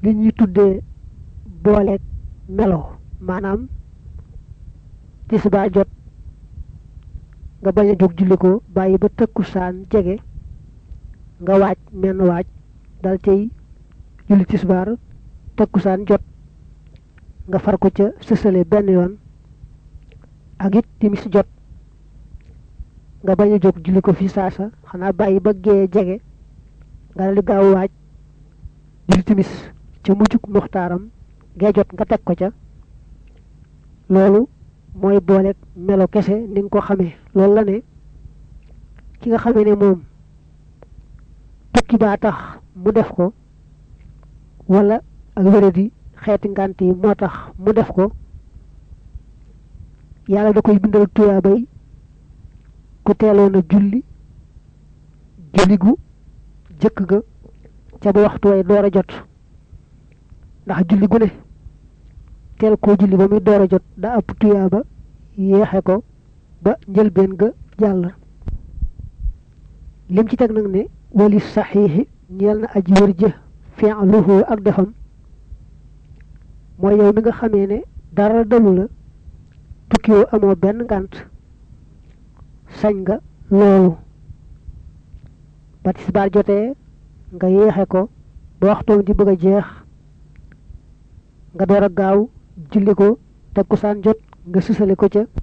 li ñuy tuddee booleeg melo maanaam tisbaar jot nga bañ a jóg julli ko bàyyi ba tëkkusaan jege nga waaj menn waaj dal cay julli tisbaar tëkkusaan jot nga far ko ca sësale benn yoon ak it timis jot nga bañ a jóg julli ko fi saasa xanaa bàyyi ba gee jege nga dal di gaaw waaj julli timis ca mujjug muxtaaram gee jot nga teg ko ca loolu mooy booleeg melo kese ni nga ko xamee loolu la ne ki nga xamee ne moom tukki baa tax mu def ko wala ak wéradi xeeti ngànt yi moo tax mu def ko yàlla da koy bindal tuyaabay ku teeloon a julli julli gu jëkk ga ca ba waxtu way door a jot ndax julli gu ne teel koo julli ba muy door a jot da ëpp tuyaaba yéexe ko ba njëlbeen ga jàll lim ci teg nag ne wali saxiixi ñeel na aji wër jë fi'luhu ak defam mooy yow mi nga xamee ne dara dalu la tukkiwoo amoo benn ngànt sañ nga loolu ba tisbaar jotee nga yéexe ko ba waxtoom di bëgg a jeex nga door a gaaw julli ko takkusaan jot nga susale ko ca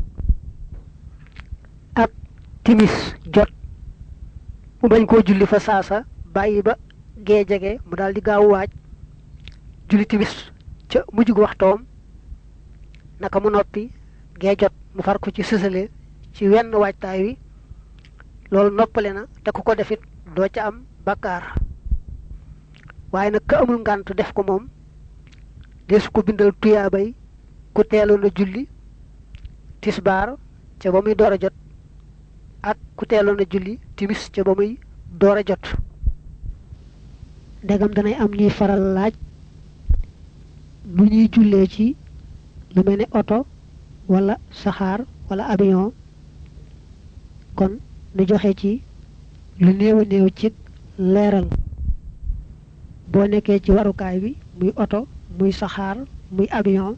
ak timis jot mu bañ koo julli fa saasa bàyyi ba gee jege mu daal di gaaw waaj julli timis ca mujj gu waxtoom naka mu noppi gee jot mu far ko ci sësale ci wenn waajtaay wi loolu noppale na te ku ko defit doo ca am bakkaar waaye nag ka amul ngànt def ko moom desu ko bindal tuyaabay ku teeloon a julli tisbaar ca ba muy door a jot ak ku teeloon a julli timis ca ba muy door a jot ndegam danay am ñuy faral laaj nu ñuy jullee ci lu mel ne oto wala saxaar wala avion kon nu joxe ci lu néew a néew ci leeral boo nekkee ci warukaay bi muy oto muy saxaar muy avion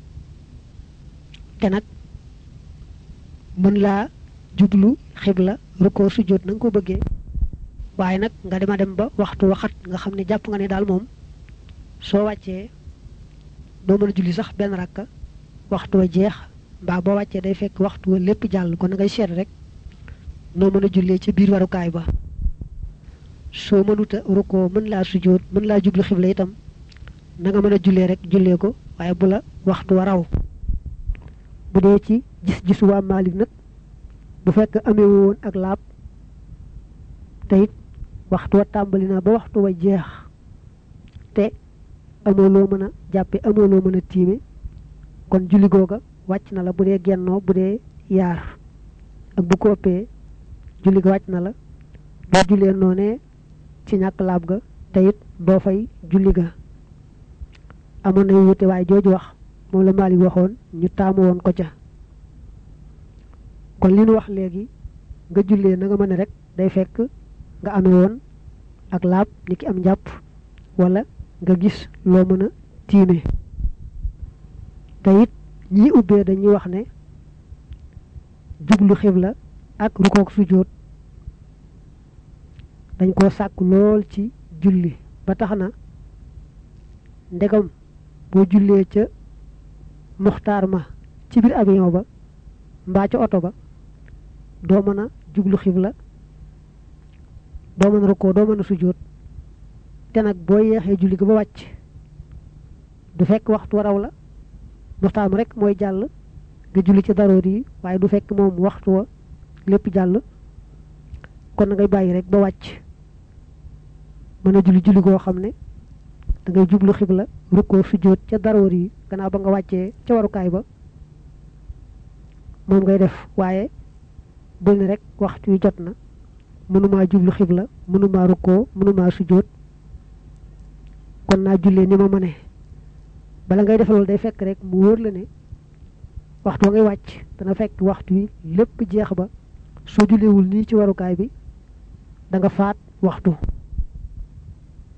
te nag mën laa jublu xibla rukkoo sujjóot na nga ko bëggee waaye nag nga dema dem ba waxtu waxat nga xam ne jàpp nga ne daal moom soo wàccee doo mën a julli sax benn rakka waxtu wa jeex mbaa boo wàccee day fekk waxtu wa lépp jàll kon na ngay seet rek noo mën a jullee ci biir warukaay ba soo mënuta rukkoo mën laa sujjóot mën laa jublu xibla itam na nga mën a jullee rek jullee ko waaye bu la waxtu wa raw bu dee ci gis-gisu waa Maalik nag bu fekk amee woon ak laab te it waxtu wa tàmbali na ba waxtu wa jeex te amoo loo mën a jàppe amoo loo mën a tiime kon julli googa wàcc na la bu dee gennoo bu dee yaar ak bu ko ëppee julli ga wàcc na la doo jullee noonee ci ñàkk laab ga te it doo fay julli ga amoon na wute waaye jooju wax moom la Maalik waxoon ñu taamu woon ko ca kon li nu wax léegi nga jullee na nga mën a rek day fekk nga amee woon ak laab ni ki am njàpp wala nga gis loo mën a tiime te it ñi ubbee dañuy wax ne jublu xibla ak rukook sujjóot dañ koo sàkk lool ci julli ba tax na ndegam boo jullee ca muxtaar ma ci biir avion ba mbaa ca oto ba doo mën a jublu xibla doo mën a rukkoo doo mën a sujjóot te nag boo yeexee julli ga ba wàcc du fekk waxtu waraw la muxtaar ma rek mooy jàll nga julli ci daroor yi waaye du fekk moom waxtu wa lépp jàll kon na ngay bàyyi rek ba wàcc mën a julli julli goo xam ne da ngay jublu xibla rukkoo sujjóot ca daroor yi gannaaw ba nga wàccee ca warukaay ba moom ngay def waaye bul ne rek waxtu yu jot na mënumaa jublu xibla mënumaa rukkoo mënumaa sujjóot kon naa jullee ni ma mëne bala ngay def loolu day fekk rek mu wóor la ne waxtu wa ngay wàcc dana fekk waxtu yi lépp jeex ba soo julleewul nii ci warukaay bi da nga faat waxtu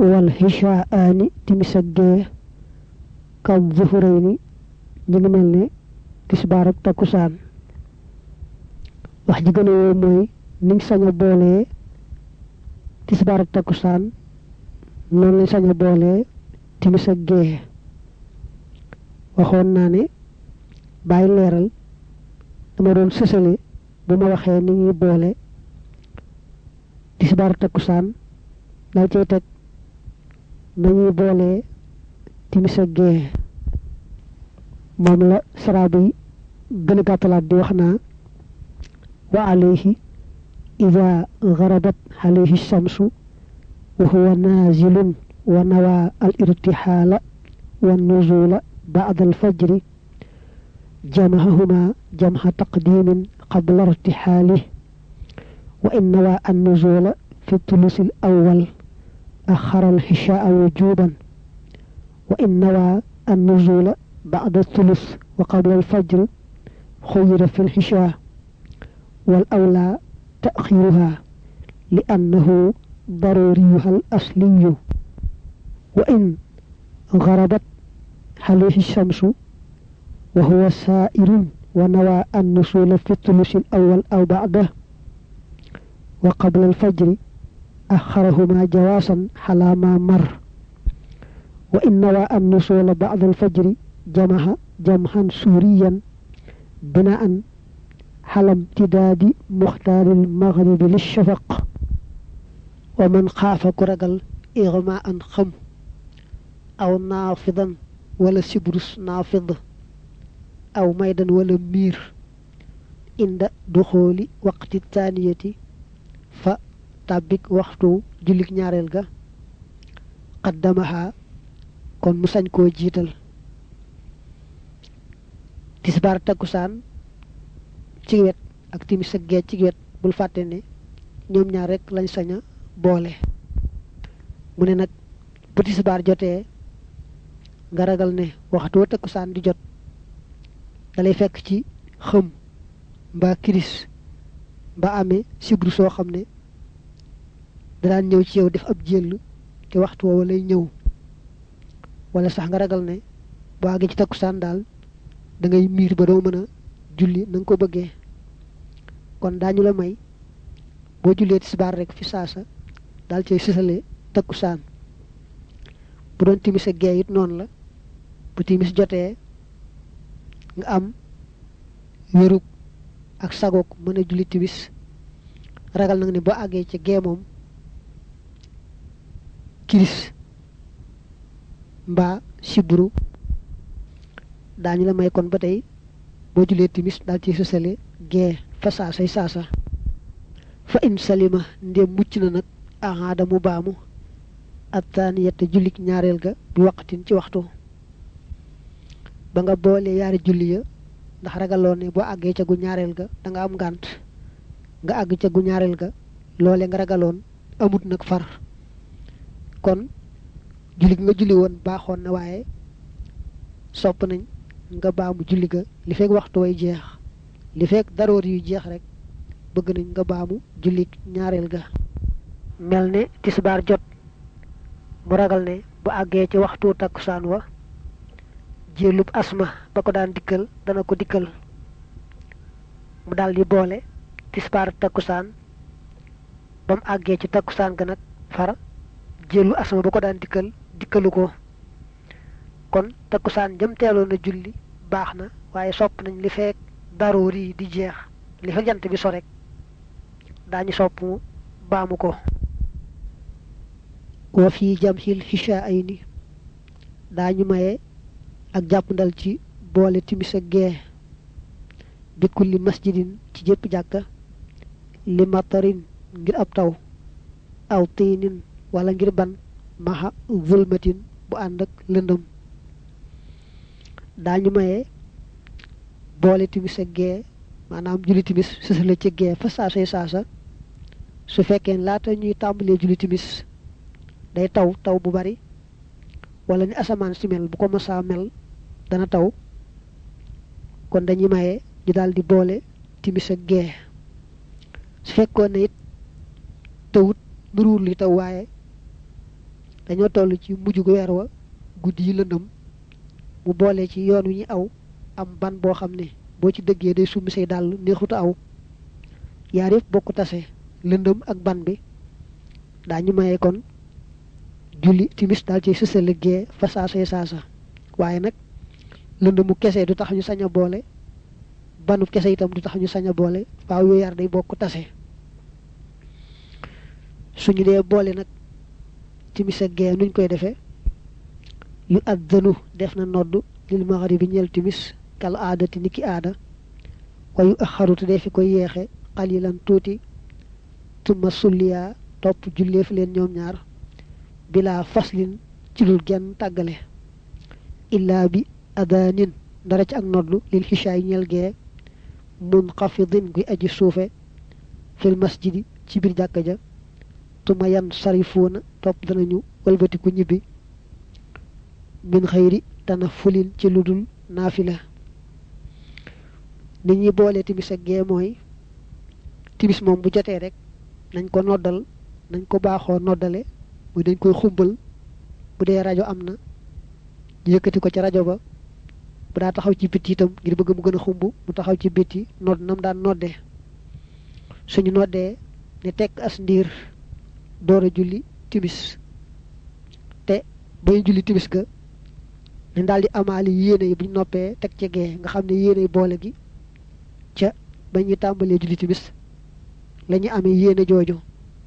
wal hishaani timis ak gee kam zuhurayni ñu ngi mel ne tisbaar ak takkusaan wax ji gën a woo mooy niñ sañ a boolee tisbaar ak takkusaan noonu lañ sañ a boolee timis ak gee waxoon naa ne bàyyi leeral dama doon sësale bu ma waxee ni ñuy boole tisbaar takkusaan dal cay teg nañuy boole timis ak gee moom la saraabu yi gën a gàttalaat di wax naa wa alayhi ida garabat alayhi shamsu wa huwa nazilun wa nawa al irtixaala wa nuzula بعد الفجر جمعهما جمع تقديم قبل ارتحاله وإن نوى النزول في الثلث الأول أخر الحشاء وجوبا وإن نوى النزول بعد الثلث وقبل الفجر خير في الحشاء والأولى تأخيرها لأنه ضروريها الأصلي وإن غربت عليه الشمس وهو سائر ونوى النزول في الثلث الأول أو بعده وقبل الفجر أخرهما جواسا على ما مر وإن نوى النزول بعد الفجر جمع جمعا سوريا بناء على امتداد مختار المغرب للشفق ومن خاف كرقل إغماء خم أو نافضا ولا سبرس نافض أو ميدا ولا مير عند دخول وقت الثانية فتابك وقت جلك ñaarel ga قدمها kon mu sañ koo jiital tisbaar takkusaan ci wet ak timis ak gee ci wet bul fàtte ne ñoom ñaar rek lañ sañ a boole mu ne nag bu tisbaar jotee nga ragal ne waxtu wa takkusaan di jot dalay fekk ci xëm mbaa kiris mbaa amee sibru soo xam ne daan ñëw ci yow def ab jël te waxtu woowa lay ñëw wala sax nga ragal ne boo àggee ci takkusaan daal da ngay miir ba doo mën a julli na nga ko bëggee kon daañu la may boo jullee tisbaar rek fi saasa daal cay sësale takkusaan bu doon timis ak gee it noonu la bu timis jotee nga am wérug ak sagoog mën a julli timis ragal nag ne boo àggee ci gee moom kiris mbaa sibru daañu la may kon ba tey boo julee timis daal ci sësale gee fa saasay saasa fa in salima ndem mucc na nag ahaada mu baamu attaaniyata jullik ñaareel ga bi waqtin ci waxtu ba nga boolee yaari julli ya ndax ragaloo ne boo àggee ca gu ñaareel ga da nga am ngànt nga àgg ca gu ñaareel ga loole nga ragaloon amut nag far kon julli nga julli woon baaxoon na waaye sopp nañ nga baamu julli ga li fekk waxtu way jeex li fekk daroor yu jeex rek bëgg nañ nga baamu julli ñaareel ga mel ne tisbaar jot mu ragal ne bu àggee ci waxtu takkusaan wa jélub asma ba ko daan dikkal dana ko dikkal mu daal di boole tisbaar takkusaan ba mu àggee ci takkusaan ga nag far jëlu asma ba ko daan dikkal dikkalu ko kon takkusaan jëm teeloon na julli baax na waaye sopp nañ li fekk daroor yi di jeex li fekk jant bi so rek daañu sopp mu baamu ko wa fii jamhil xisha ay ni daañu maye ak jàppandal ci boole timis ak gee bi kulli masjidin ci jëpp jàkka li matarin ngir ab taw aw tiinin wala ngir ban maxa zulmatin bu ànd ak lëndëm daañu maye boole timis ak gee maanaam julli timis sësale ci gee fa saasay saasa su fekkee laata ñuy tàmbalee julli timis day taw taw bu bari wala ni asamaan si mel bu ko masaa mel dana taw kon dañuy maye ñu daal di boole timis ak gee su fekkoon ne it tawut nuruwul li taw waaye dañoo toll ci mujj gu weer wa guddi yi lëndëm mu boole ci yoon wi ñu aw am ban boo xam ne boo ci dëggee day summi say dàll neexuta aw yaar yëpp bokk tase lëndëm ak ban bi daañu maye kon julli timis daal ci sësale gee fa saasay saasa waaye nag lëndëmu kese du tax ñu sañ a boole banu kese itam du tax ñu sañ a boole faaw yooyu yar day bokk tase suñu dee boole nag timis ak gee nuñ koy defee yu addanu def na nodd lil maghribi ñeel timis kal aadati niki aada wayu axarutu dee fi koy yeexe xalilan tuuti tuma sulliyaa topp julleef leen ñoom ñaar bila faslin ci lul genn tàggale illaa bi adaanin dara ci ak noddu lil xishaay ñeel gee munxafidin guy aji suufe fil masjidi ci biir jàkka ja tuma yan sarifuuna topp danañu walbatiku ñibbi min xëyri tana fulin ci lu dul naafila ni ñuy boole timis ak gee mooy timis moom bu jotee rek nañ ko noddal nañ ko baaxoo noddale muy dañ koy xumbal bu dee rajo am na ñu yëkkati ko ca rajo ba bu daa taxaw ci bitti itam ngir bëgg mu gën a xumb mu taxaw ci bitti nodd nam daan noddee suñu noddee ne tekk as ndiir door a julli timis te bañu julli timis ga ne daal di amaali yéene yi buñ noppee teg ca gee nga xam ne yéene yi boole gi ca ba ñuy tàmbalee julli timis la ñu amee yéene jooju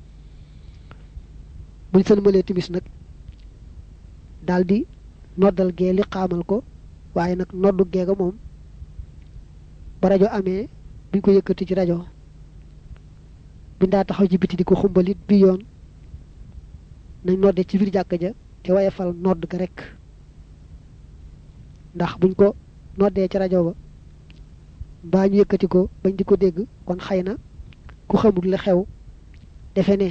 buñ sëlmalee timis nag daal di noddal gee li xaamal ko waaye nag noddu geega moom ba rajo amee buñ ko yëkkati ci rajo buñ daa taxaw ci biti di ko xumbalit bi yoon nañ nodde ci biir jàkk ja te waye fal nodd ga rek ndax buñ ko noddee ci rajo ba mbaa ñu yëkkati ko bañ di ko dégg kon xëy na ku xamul la xew defe ne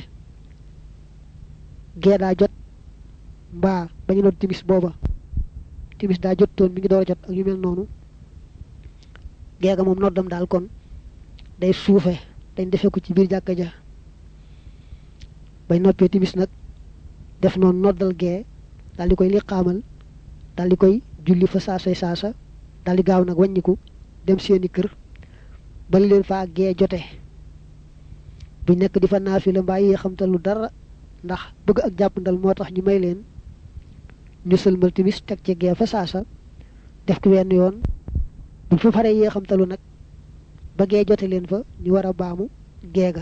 gee daa jot mbaa bañu nodd timis booba timis daa jot toon mi ngi door a jot ak yu mel noonu geega moom noddam daal kon day suufe dañ defee ko ci biir jàkka ja bañ noppee timis nag def noonu noddal gee daal di koy li xaamal daal di koy julli fa saasay saasa daal di gaaw nag wàññiku dem seeni kër bali leen faa gee jote buñ nekk di fa naafila mbaa yee xamtal lu dara ndax bëgg ak jàppandal moo tax ñu may leen ñu sëlmal timis teg ci gee fa saasa def ko wenn yoon buñ fa faree yee xamtalu nag ba gee jote leen fa ñu war a baamu geega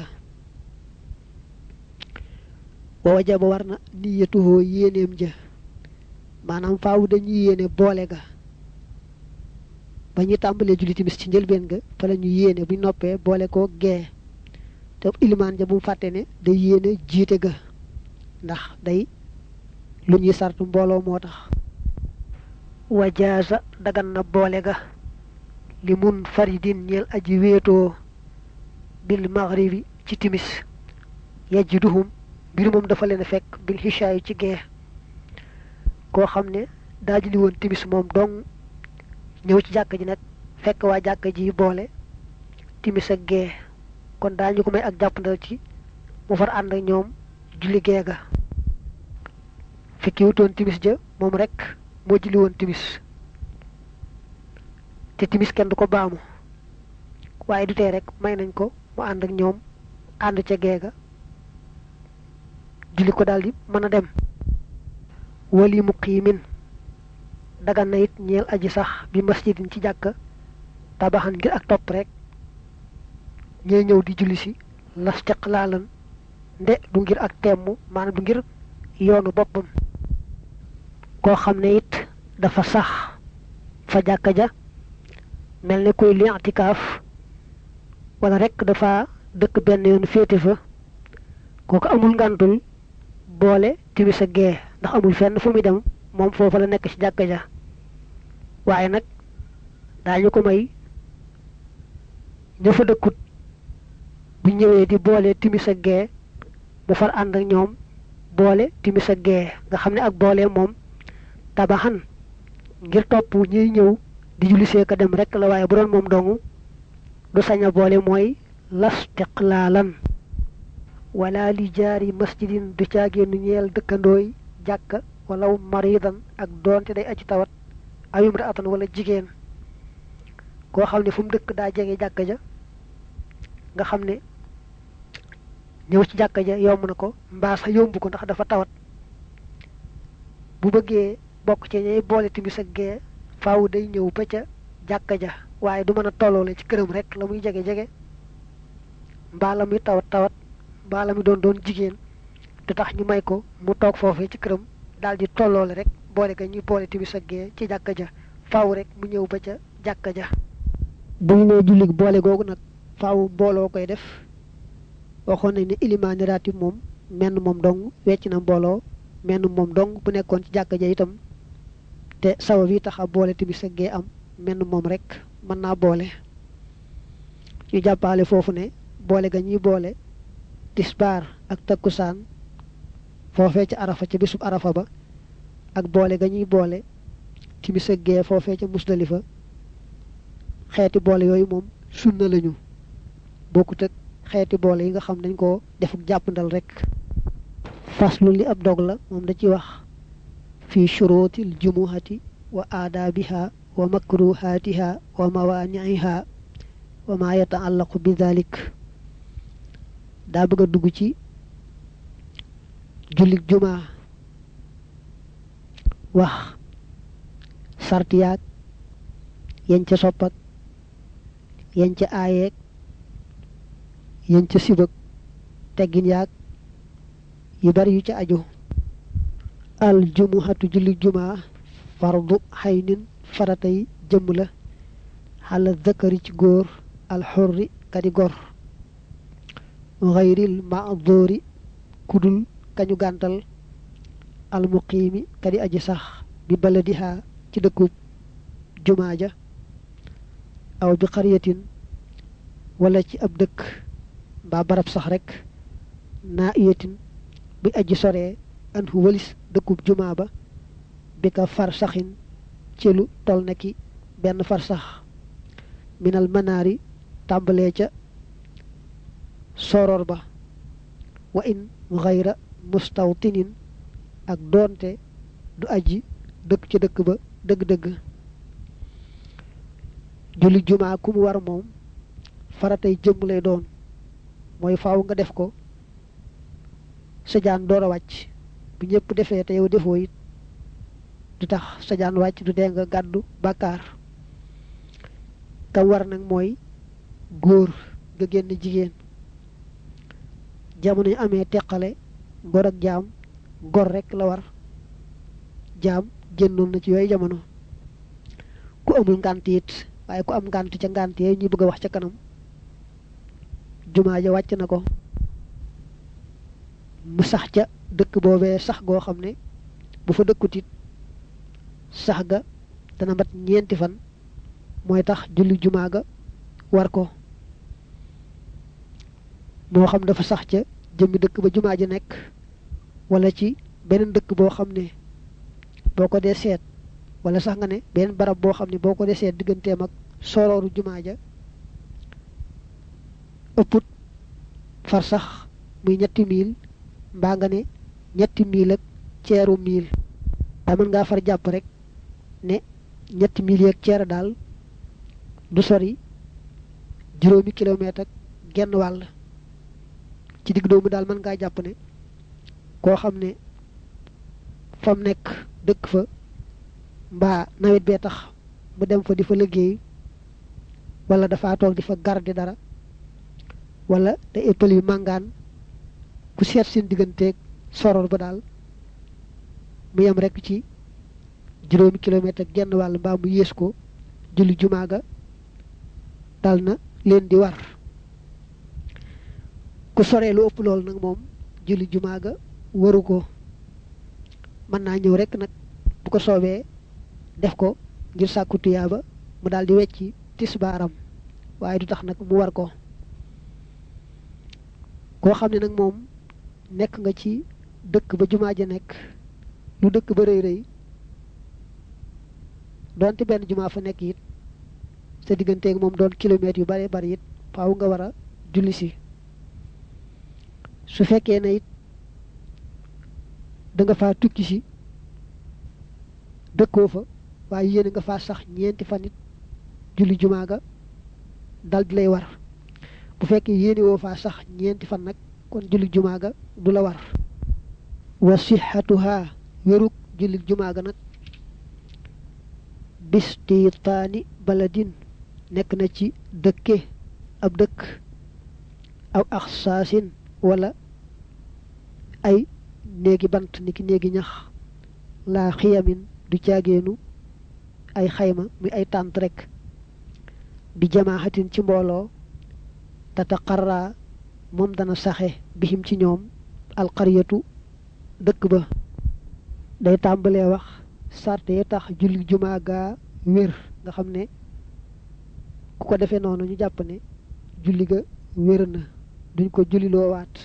wa wajaba war na niyatuhoo yéeneem ja maanaam faaw dañuy yéene boole ga ba ñu tàmbalee julli timis ci njëlbeen ga fa la ñu yéene buñ noppee boole ko gee te ilimaan ja bu mu fàtte ne day yéene jiite ga ndax day lu ñuy sartu mbooloo moo tax wajaasa dagan na boole ga li mun faridin ñeel aji wéetoo bil maghribi ci timis yajduhum mbir moom dafa leen fekk bil xishaay ci gee koo xam ne daa julli woon timis moom dong ñëw ci jàkk ji nag fekk waa jàkk ji boole timis ak gee kon daañu ko may ak jàppandal ci mu far ànd ak ñoom julli gee ga fekki wutoon timis ja moom rek moo julli woon timis te timis kenn du ko baamu waaye du tee rek may nañ ko mu ànd ak ñoom ànd ca gee ga julli ko daldi mën a dem wali muqiimin dagan na it ñeel aji sax bi masjidin ci jàkka tabaxan ngir ak topp rek ñee ñëw di julli si las laalan nde du ngir ak temm maanaam du ngir yoonu boppam koo xam ne it dafa sax fa jàkka ja mel ne kuy li i'tikaaf wala rek dafa dëkk benn yoon féete fa kooku amul ngantul boole timis ak gee ndax amul fenn fu muy dem moom foofa la nekk ci jàkka ja waaye nag daañu ko may ña fa dëkkut bu ñëwee di boole timis ak gee mu far ànd ak ñoom boole timis ak gee nga xam ne ak boole moom tabaxan ngir topp ñuy ñëw di julli see ka dem rek la waaye bu doon moom dongu du sañ a boole mooy lastiqlaalan wala li jaari masjidin du caagéenu ñeel dëkkandooy jàkka wala maridan ak doonte day aji tawat ayum ra atan wala jigéen koo xam ne fu mu dëkk daa jege jàkka ja nga xam ne ñëw ci jàkka ja yomb na ko mbaa sax yomb ko ndax dafa tawat bu bëggee bokk ci ñay boole timis ak gee faaw day ñëw ba ca jàkka ja waaye du mën a tolloole ci këram rek la muy jege-jege mbaa la muy tawat tawat mbaa la muy doon doon jigéen te tax ñu may ko mu toog foofee ci këram daal di tolloole rek boole ka ñuy boole timis ak gee ci jàkka ja faaw rek mu ñëw ba ca jàkka ja bu ñu nee jullit boole googu nag faaw mbooloo koy def waxoon nañ ne ilimaani raatib moom menn moom dong wecc na mbooloo menn moom dong bu nekkoon ci jàkka ja itam te sabab yi tax a boole timis ak gee am menn moom rek mën naa boole ñu jàppaale foofu ne boole ga ñuy boole tisbaar ak takkusaan foofee ca arafa ca bisub arafa ba ak boole ga ñuy boole timis ak gee foofee ca musdalifa xeeti boole yooyu moom sunna lañu bokkut ak xeeti boole yi nga xam dañ ko defuk jàppandal rek faslu li ab dog la moom da ci wax fi shurutil jumuhati wa aadaabiha wa makruhaatiha wa mawaaniiha wa ma yataallaqu bi dalik daa bëgg a dugg ci jullit jumaa wax sart yaag yañ ca soppak yañ ca aayeeg yañ ca sibak teggin yaag yu bari yu ca aju al jumuhatu jullit jumaa fardu xaynin faratay jëmm la xala zakari ci góor al xurri kadi gor xayril maadóori kudul kañu gàntal al muqiimi kadi aji sax bi baladiha ci dëkkub jumaa ja aw bi xariyatin wala ci ab dëkk mbaa barab sax rek naa iyatin bi aji soree an hu walis dëkkub jumaa ba bi ka far saxin ci lu tol na ki benn far sax minal manaari tàmbalee ca soror ba wa in xayra mustawtinin ak doonte du aji dëkk ci dëkk ba dëgg-dëgg julli jumaa ku mu war moom faratay jëmm lay doon mooy faaw nga def ko sa jaan door a wàcc bu ñëpp defee te yow defoo it du tax sa jaan wàcc du dee nga gàddu bàkkaar kam war nag mooy góor nga génn jigéen jamono ñu amee teqale gor ak jaam gor rek la war jaam génnoon na ci yooyu jamono ku amul ngànt it waaye ku am ngànt ca ngànt yee ñuy bëgg a wax ca kanam jumaa ja wàcc na ko mu sax ca dëkk boobee sax goo xam ne bu fa dëkkut it sax ga dana mat ñeenti fan mooy tax julli jumaa ga war ko moo xam dafa sax ca jëmmi dëkk ba jumaa ji nekk wala ci beneen dëkk boo xam ne boo ko dee seet wala sax nga ne beneen barab boo xam ne boo ko dee seet digganteem ak sorooru jumaa ja ëpput far sax muy ñetti miil mbaa nga ne ñetti miil ak ceeru miil daa mën ngaa far jàpp rek ne ñetti miil yeeg ceer daal du sori juróomi kilomètre ak genn wàll ci digg doomu daal mën ngaa jàpp ne koo xam ne fam nekk dëkk fa mbaa nawet bee tax mu dem fa di fa liggéey wala dafa toog di fa garde dara wala te éppal yu màngaan ku seet seen digganteeg soror ba daal mu yem rek ci juróomi kilomètre ak genn wàll mbaa mu yées ko julli jumaa ga dal na leen di war ku soree lu ëpp loolu nag moom julli jumaa ga waru ko mën naa ñëw rek nag bu ko soobee def ko ngir sàkku tuyaaba mu daal di wecci tisbaaram waaye du tax nag mu war ko koo xam ne nag moom nekk nga ci dëkk ba jumaa ja nekk lu dëkk ba rëy rëy doonte benn jumaa fa nekk it sa digganteeg moom doon kilomètres yu bare bari it faaw nga war a julli si su fekkee ne it da nga faa tukki si dëkkoo fa waaye yéene nga faa sax ñeenti fan it julli jumaa ga dal di lay war bu fekkee yéene woo faa sax ñeenti fan nag kon julli jumaa ga du la war wa sixatuha wérug julli jumaa ga nag bistitaani baladin nekk na ci dëkke ab dëkk aw axsaasin wala ay néegi bant niki néegi ñax laa xiyamin du caageenu ay xayma muy ay tànt rek bi jamaaxatin ci mbooloo tataqarra moom dana saxe bihim ci ñoom alqaryatu dëkk ba day tàmbalee wax sarte yi tax julli jumaa gaa wér nga xam ne ku ko defee noonu ñu jàpp ne julli ga wér na duñ ko julli loo waat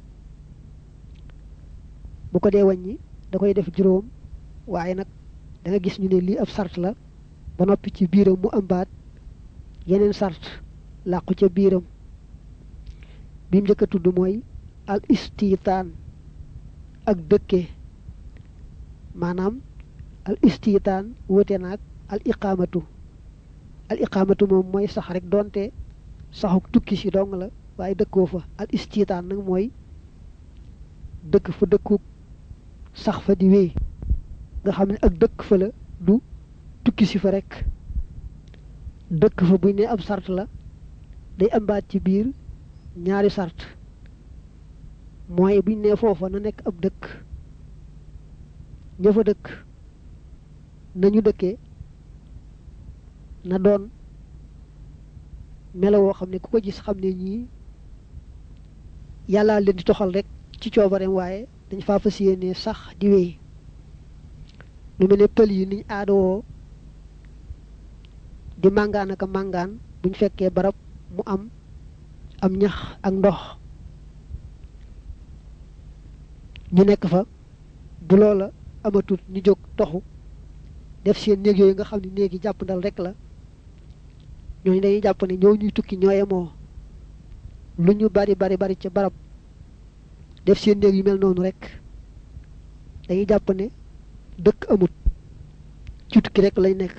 bu ko dee wàññi da koy def juróom waaye nag da nga gis ñu ne lii ab sart la ba noppi ci biiram mu ëmbaat yeneen sart làqu ca biiram bi mu njëkk a tudd mooy al istitaan ak dëkke maanaam al istitaan wóote naag al iqaamatu al iqaamatu moom mooy sax rek doonte saxuk tukki si dong la waaye dëkkoo fa al istitaan nag mooy dëkk fa dëkkuk sax fa di wéy nga xam ne ak dëkk fa la du tukki si fa rek dëkk fa buñ ne ab sart la day ambaat ci biir ñaari sart mooy buñ ne foofa na nekk ab dëkk ña fa dëkk nañu dëkkee na doon melo woo xam ne ku ko gis xam ne ñii yàllaa leen di toxal rek ci coobareem waaye dañ faa fas yéene sax di wéy lu mel ne pël yi niñ aadawoo di màngaan ak a màngaan buñ fekkee barab mu am am ñax ak ndox ñu nekk fa bu loola amatul ñu jóg toxu def seen néeg yooyu nga xam ne néegi jàpp ndal rek la ñooñu dañuy jàpp ne ñoo ñuy tukki ñooyemoo lu ñu bari bari bari ca barab def seen néeg yu mel noonu rek dañuy jàpp ne dëkk amut ci tukki rek lay nekk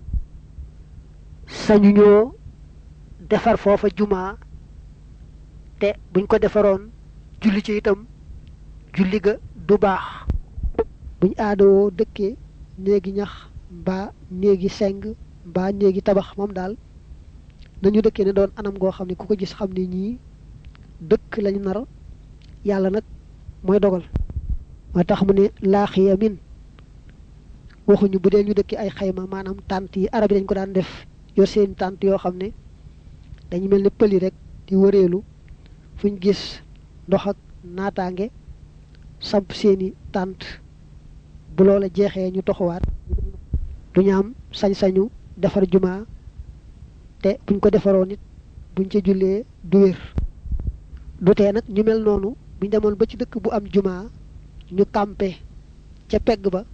sañu ñoo defar foofa jumaa te buñ ko defaroon julli ci itam julli ga du baax buñ aadawoo dëkkee néegi ñax mbaa néegi seng mbaa néegi tabax moom daal nañu dëkkee ne doon anam goo xam ne ku ko gis xam ne ñii dëkk lañu nar yàlla nag mooy dogal moo tax mu ne laaxiya min waxuñu bu dee ñu dëkki ay xayma maanaam tànt yi arab yi dañ ko daan def yor seen tànt yoo xam ne dañu mel ne pëli rek di wëreelu fuñ gis ndox ak naataange samp seeni tànt bu loola jeexee ñu toxuwaat duñu am sañ-sañu defar jumaa te buñ ko defaroo nit buñ ca jullee du wér du tee nag ñu mel noonu buñ demoon ba ci dëkk bu am jumaa ñu campé ca pegg ba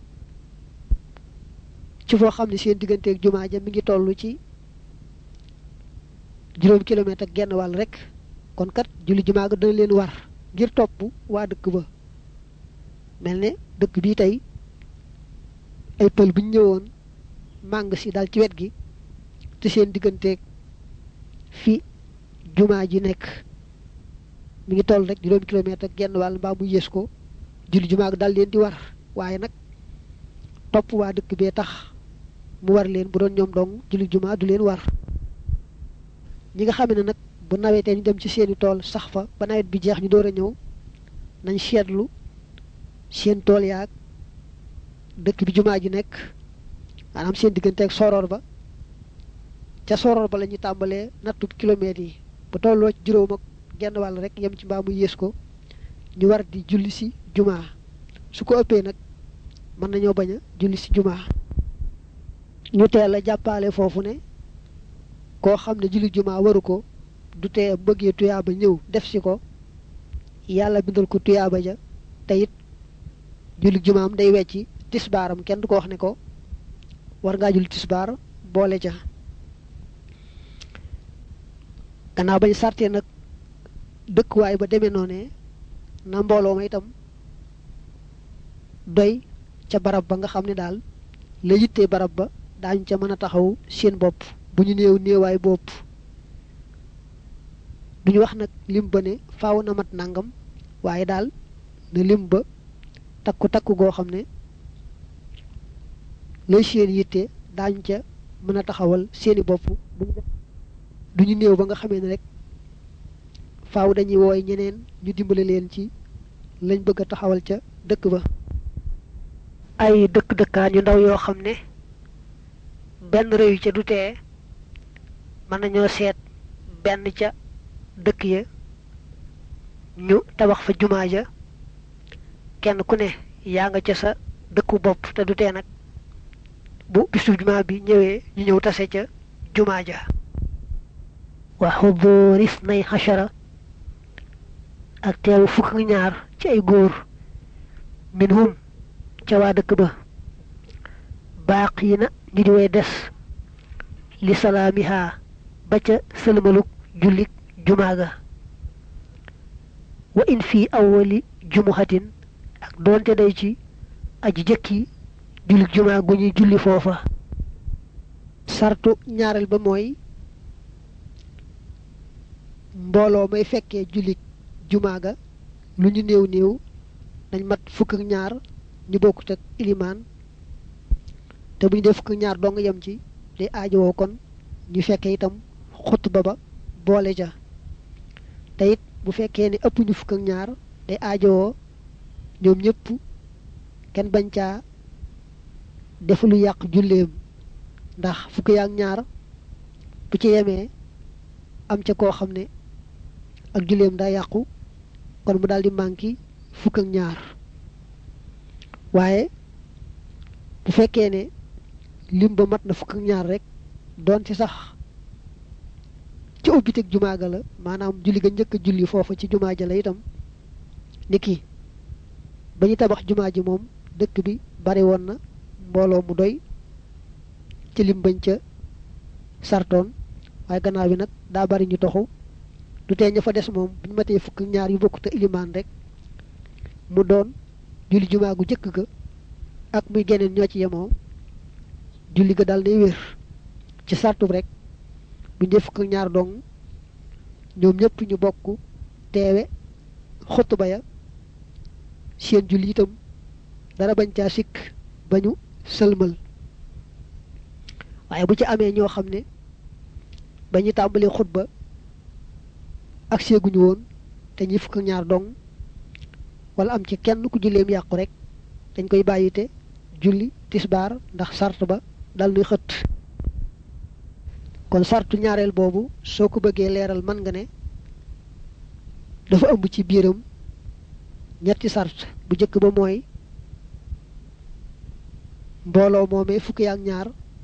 ci foo xam ne seen digganteeg jumaa ja mi ngi toll ci juróom kilomètre ak genn wàll rek kon kat julli jumaa ga dana leen war ngir topp waa dëkk ba mel ne dëkk bii tey ay pël bu ñu ñëwoon màng si dal ci wet gi te seen digganteeg fi jumaa ji nekk mi ngi toll rek juróomi kilomètre ak genn wàll mbaa mu yées ko julli jumaa ga dal leen di war waaye nag topp waa dëkk bee tax mu war leen bu doon ñoom dong julli jumaa du leen war ñi nga xam ne nag bu nawetee ñu dem ci seeni tool sax fa ba nawet bi jeex ñu door a ñëw nañ seetlu seen tool yaag dëkk bi jumaa ji nekk maanaam seen digganteeg soroor ba ca soroor ba la ñuy tàmbalee nattub kilomètres yi bu tolloo ci juróom ak genn wàll rek yem ci mbaa mu yées ko ñu war di julli si jumaa su ko ëppee nag mën nañoo bañ a julli si jumaa ñu teel a jàppaale foofu ne koo xam ne julli jumaa waru ko du tee bëggee tuyaaba ñëw def si ko yàlla bindal ko tuyaaba ja te it julli jumaam day wecci tisbaaram kenn du ko wax ne ko war ngaa julli tisbaar boole ca gannaaw bañ sartee nag dëkkuwaay ba demee noonee na mbooloo ma itam doy ca barab ba nga xam ne daal la yittee barab ba daañu ca mën a taxaw seen bopp bu ñu néew néewaay bopp duñu wax nag lim ba ne faaw na mat nangam waaye daal na lim ba takku takku goo xam ne lay seen yitte daañu ca mën a taxawal seeni bopp duñu néew ba nga xamee ne rek faaw dañuy wooy ñeneen ñu dimbale leen ci lañ bëgg a taxawal ca dëkk ba ay dëkk dëkkaan yu ndaw yoo xam ne benn réew ca du tee mën nañoo seet benn ca dëkk ya ñu tabax fa jumaa ja kenn ku ne yaa nga ca sa dëkku bopp te du tee nag bu bisu jumaa bi ñëwee ñu ñëw tase ca jumaa ja wa xuduris nay xachara ak teewu fukk ak ñaar ci ay góor minhum ca waa dëkk ba baaq yi na ñu di way des li salaamiha ba ca sëlmaluk jullik jumaa ga wa in fii awwali jumuhatin ak doonte day ci aji jëkki jullik jumaa gu ñuy julli foofa sartu ñaareel ba mooy mbooloo may fekkee jullik jumaa ga lu ñu néew néew dañ mat fukk ak ñaar ñu bokkut ak ilimaan te bu ñu dee fukk ak ñaar dong yem ci day aajowoo kon ñu fekkee itam xutba ba boole ja te it bu fekkee ne ëpp ñu fukk ak ñaar day aajowoo ñoom ñëpp kenn bañ caa def lu yàq julleem ndax fukk yaak ñaar bu ci yemee am ca koo xam ne ak julleem daa yàqu kon mu daal di manqué fukk ak ñaar waaye bu fekkee ne lim ba mat na fukk ak ñaar rek doon ci sax ci ubbiteg jumaa ga la maanaam julli ga njëkk a julli foofa ci jumaa ja la itam niki ba ñu tabax jumaa ji moom dëkk bi bari woon na mbooloo mu doy ci lim bañ ca sartoon waaye gannaaw bi nag daa bari ñu toxu du tee ña fa des moom bu ñu matee fukk ñaar yu bokk te ilimaan rek mu doon julli jumaa gu jëkk ga ak muy geneen ñoo ci yemoo julli ga dal day wér ci sartub rek bu ñu fukk ñaar dong ñoom ñëpp ñu bokk teewe xutba ya seen julli itam dara bañ caa sikk ba ñu sëlmal waaye bu ci amee ñoo xam ne ba ñu tàmbalee xutba ak seeguñu woon te ñi fukk ñaar dong wala am ci kenn ku julleem yàqu rek dañ koy bàyyite julli tisbaar ndax sart ba dal nuy xët kon sartu ñaareel boobu soo ko bëggee leeral mën nga ne dafa ëmb ci biiram ñetti sart bu njëkk ba mooy mbooloo moomee fukki ak ñaar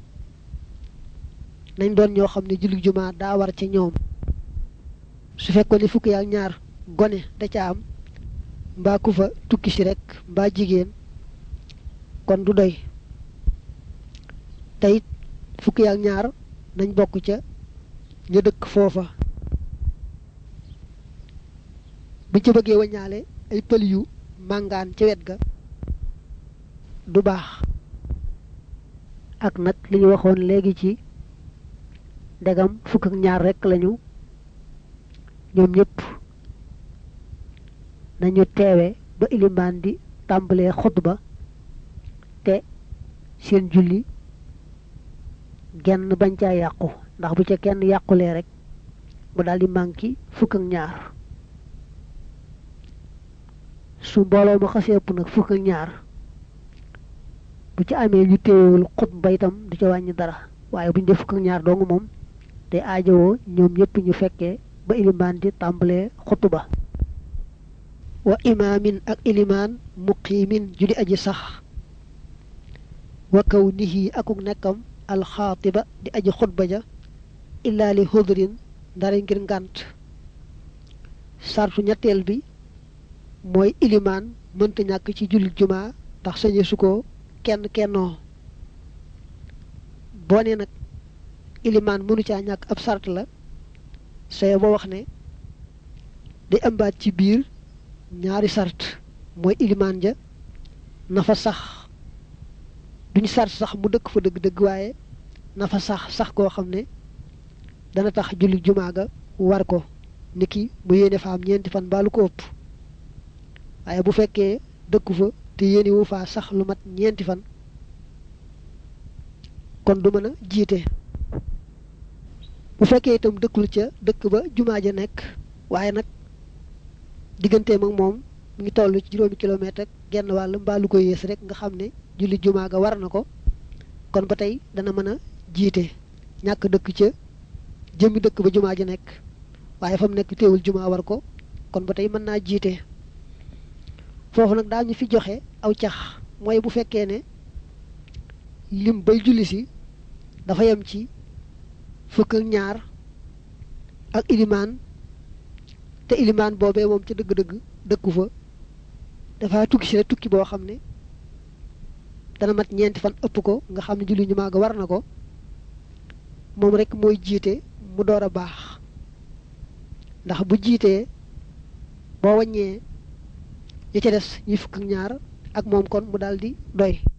nañ doon ñoo xam ne julli jumaa daa war ci ñoom su fekkoon ne fukki ak ñaar gone da ca am mbaa ku fa tukki si rek mbaa jigéen kon du doy te it fukki ak ñaar nañ bokk ca ña dëkk foofa buñ ca bëggee wañaale ay pël yu màngaan ca wet ga du baax ak nag li ñu waxoon léegi ci ndegam fukk ak ñaar rekk lañu ñoom ñëpp nañu teewe ba ilimaan di tàmbalee xutba te seen julli genn bañ caa yàqu ndax bu ca kenn yàqulee rek mu daal di manqué fukk ak ñaar su mbooloo ma xasee ëpp nag fukk ak ñaar bu ci amee ñu téewul xutba itam du ca wàññi dara waaye bu ñu def fukk ak ñaar dong moom te aajowoo ñoom ñëpp ñu fekkee ba ilimaan di tàmbalee xutba wa imaamin ak ilimaan muqiimin ju di aji sax wa kaw nihi akuk nekkam alxaatiba di aji xutba ja illaa li hudrin ndara ngir ngànt sartu ñetteel bi mooy ilimaan mënta ñàkk ci julli jumaa ndax sañe su ko kenn kennoo boo ne nag ilimaan mënu caa ñàkk ab sart la saye boo wax ne day ëmbaat ci biir ñaari sart mooy ilimaan ja na fa sax duñ sar sax mu dëkk fa dëgg-dëgg waaye na fa sax sax koo xam ne dana tax julli jumaa ga war ko niki mu yéene fa am ñeenti fan baalu ko ëpp waaye bu fekkee dëkku fa te yéene wu faa sax lu mat ñeenti fan kon du mën a jiite bu fekkee itam dëkkul ca dëkk ba jumaa ja nekk waaye nag digganteem ak moom mu ngi toll ci juróomi kilomètre ak genn wàll mbaa lu ko yées rek nga xam ne julli jumaa ga war na ko kon ba tey dana mën a jiite ñàkk dëkk ca jëmmi dëkk ba jumaa ja nekk waaye fa mu nekk teewul jumaa war ko kon ba tey mën naa jiite foofu nag daal ñu fi joxe aw cax mooy bu fekkee ne lim bay julli si dafa yem ci fukk ak ñaar ak ilimaan te ilimaan boobee moom ca dëgg-dëgg dëkku fa dafa tukki si rek tukki boo xam ne dana mat ñeenti fan ëpp ko nga xam ne julli ñu maaga war na ko moom rek mooy jiite mu door a baax ndax bu jiitee boo wàññee ñi ca des ñi fukk ak ñaar ak moom kon mu daal di doy